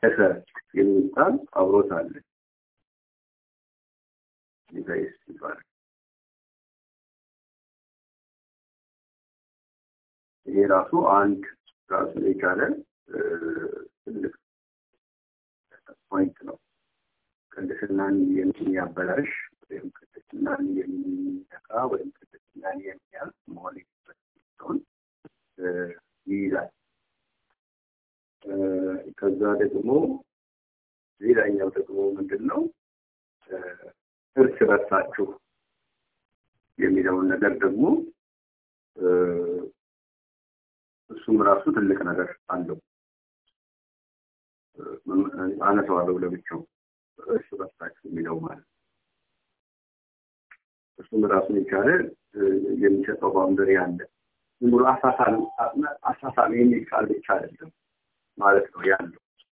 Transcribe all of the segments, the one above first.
ተቀደሰ የሚል ቃል አብሮት አለ። ዲቫይስ ይባላል። ይሄ ራሱ አንድ ራሱን የቻለ ትልቅ ፖይንት ነው። ቅድስናን የሚያበላሽ ወይም ቅድስናን የሚነካ ወይም ቅድስናን የሚያልፍ መሆን የሚችለውን ይይዛል። ከዛ ደግሞ ሌላኛው ደግሞ ምንድን ነው? እርስ በርሳችሁ የሚለውን ነገር ደግሞ እሱም ራሱ ትልቅ ነገር አለው። አነሳዋለሁ ለብቻው እርስ በርሳችሁ የሚለው ማለት እሱም ራሱን የቻለ የሚሰጠው ባውንደሪ አለ። ዝም ብሎ አሳሳሚ የሚል ቃል ብቻ አይደለም ማለት ነው ያለው።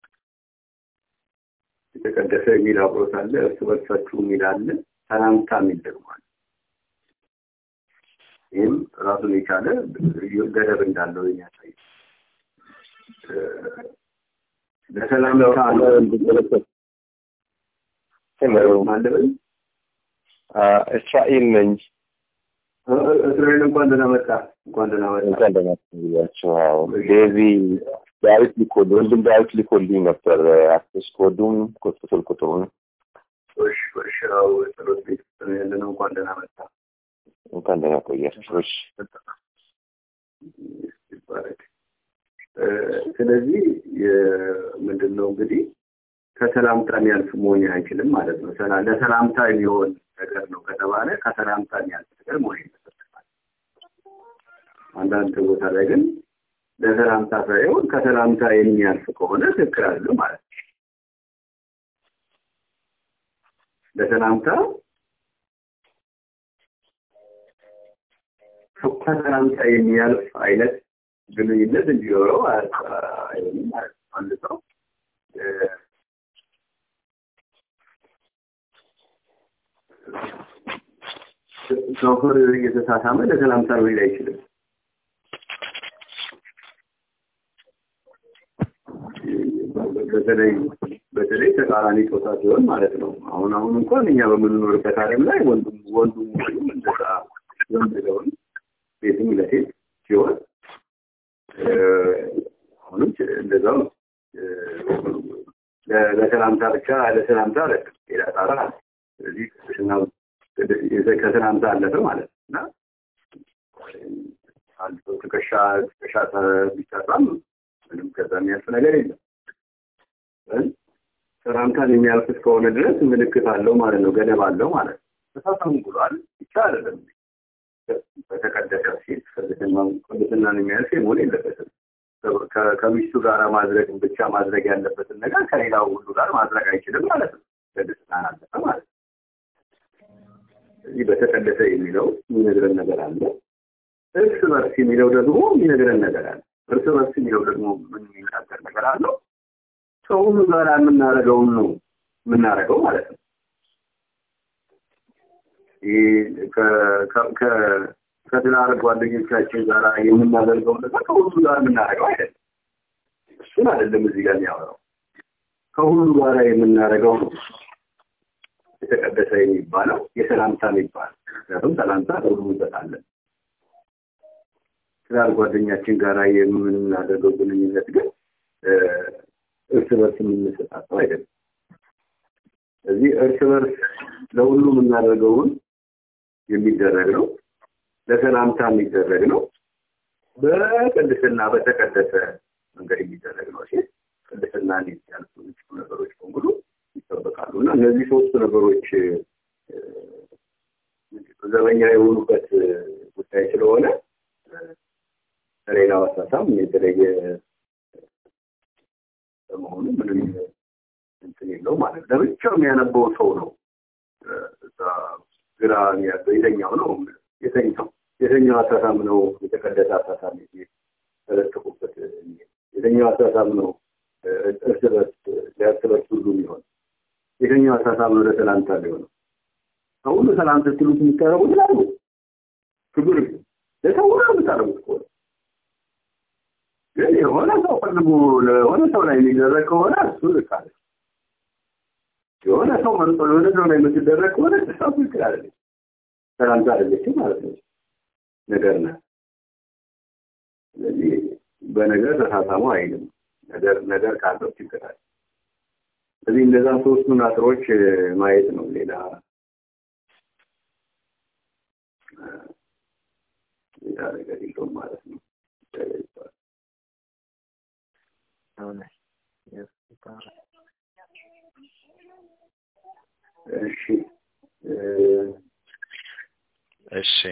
የተቀደሰ የሚል አብሮት አለ። እርስ በርሳችሁ የሚል አለ። ሰላምታ የሚል ደግሞ አለ። ይህም ራሱን የቻለ ገደብ እንዳለው የሚያሳይ ለሰላምታ ማለበል እስራኤል ነኝ። እስራኤል እንኳን ደህና መጣ፣ እንኳን ደህና መጣ። እንኳን ደህና ብያቸው። አዎ ዴዚ ዳዊት ሊኮል ወንድም ዳዊት ሊኮልኝ ነበር። አክሰስ ኮዱም ቁጥጥር ቁጥሩን እሺ፣ እሺ። ያው ጸሎት ቤት ውስጥ ነው ያለነው። እንኳን ደህና መጣ። እንኳን ደህና ቆያችሁ። እሺ ይባረክ። ስለዚህ ምንድን ነው እንግዲህ ከሰላምታ የሚያልፍ መሆን አይችልም ማለት ነው። ለሰላምታ የሚሆን ነገር ነው ከተባለ ከሰላምታ የሚያልፍ ነገር መሆን ይመሰለታል። አንዳንድ ቦታ ላይ ግን ለሰላምታ ሳይሆን ከሰላምታ የሚያልፍ ከሆነ ትክክል አለ ማለት ነው። ለሰላምታ ከሰላምታ የሚያልፍ አይነት ግንኙነት እንዲኖረው አይሆንም ማለት ነው። አንድ ሰው ሾፌር እየተሳሳመ ለሰላምታ ሊል አይችልም። በተለይ በተለይ ተቃራኒ ጾታ ሲሆን ማለት ነው። አሁን አሁን እንኳን እኛ በምንኖርበት ዓለም ላይ ወንዱም ወንዱም ወይም እንደዛ ወንድለውን ሴትም ለሴት ሲሆን አሁንም እንደዛው ለሰላምታ ብቻ ለሰላምታ ሌላ ጣራ ስለዚህ ከሰላምታ አለፈ ማለት ነው እና አንድ ሰው ትከሻ ትከሻ ቢሰራም ምንም ከዛ የሚያልፍ ነገር የለም። ሰላምታን የሚያልፍ እስከሆነ ድረስ ምልክት አለው ማለት ነው፣ ገደብ አለው ማለት ነው። ተሳሳሙ ብሏል ብቻ አይደለም። በተቀደሰ ሴት ቅድስናን የሚያልፍ መሆን የለበትም። ከሚስቱ ጋር ማድረግ ብቻ ማድረግ ያለበትን ነገር ከሌላው ሁሉ ጋር ማድረግ አይችልም ማለት ነው። ቅድስናን አለፈ ማለት ነው። እዚህ በተቀደሰ የሚለው የሚነግረን ነገር አለ። እርስ በርስ የሚለው ደግሞ የሚነግረን ነገር አለ። እርስ በርስ የሚለው ደግሞ ምን የሚናገር ነገር አለው? ከሁሉ ጋር የምናደርገውን ነው የምናደርገው ማለት ነው። ከትዳር ጓደኞቻችን ጋር የምናደርገው ነገር ከሁሉ ጋር የምናደርገው አይደለም። እሱን አይደለም እዚህ ጋር የሚያወራው። ከሁሉ ጋር የምናደርገው ነው የተቀደሰ የሚባለው የሰላምታ የሚባል ምክንያቱም ሰላምታ ለሁሉ እንሰጣለን። ትዳር ጓደኛችን ጋር የምናደርገው ግንኙነት ግን እርስ በርስ የምንሰጣቸው አይደለም። ስለዚህ እርስ በርስ ለሁሉ የምናደርገውን የሚደረግ ነው፣ ለሰላምታ የሚደረግ ነው፣ በቅድስና በተቀደሰ መንገድ የሚደረግ ነው ሲል ቅድስና ያልፉ የሚችሉ ነገሮች በሙሉ ይጠበቃሉ እና እነዚህ ሶስቱ ነገሮች ዘበኛ የሆኑበት ጉዳይ ስለሆነ ከሌላው አሳሳም የተለየ በመሆኑ ምንም እንትን የለው ማለት ነው። ለብቻው የሚያነበው ሰው ነው እዛ ግራ ያለው የተኛው ነው የተኛው የተኛው አሳሳም ነው የተቀደሰ አሳሳም ተለጥፉበት የተኛው አሳሳም ነው እርስ በርስ ሊያርስ በርስ ሁሉ የሚሆን የተኛው አሳሳም ነው ለሰላምታ ሊሆነው ከሁሉ ሰላም ስትሉት የሚቀረቡት ላሉ ክብር ለሰው ሁሉ የምታደርጉት ከሆነ ግን የሆነ ሰው ሳትፈልጉ ለሆነ ሰው ላይ የሚደረግ ከሆነ እሱ ልክ አለ። የሆነ ሰው መርጦ ለሆነ ሰው ላይ የምትደረግ ከሆነ እሷ ትክክል አይደለች፣ ሰላምታ አይደለችም ማለት ነው። ነገር ናት። ስለዚህ በነገር ተሳሳሙ አይልም። ነገር ነገር ካለው ችግር አለ። ስለዚህ እነዛ ሶስቱን አጥሮች ማየት ነው። ሌላ ሌላ ነገር የለውም ማለት ነው። እሺ እሺ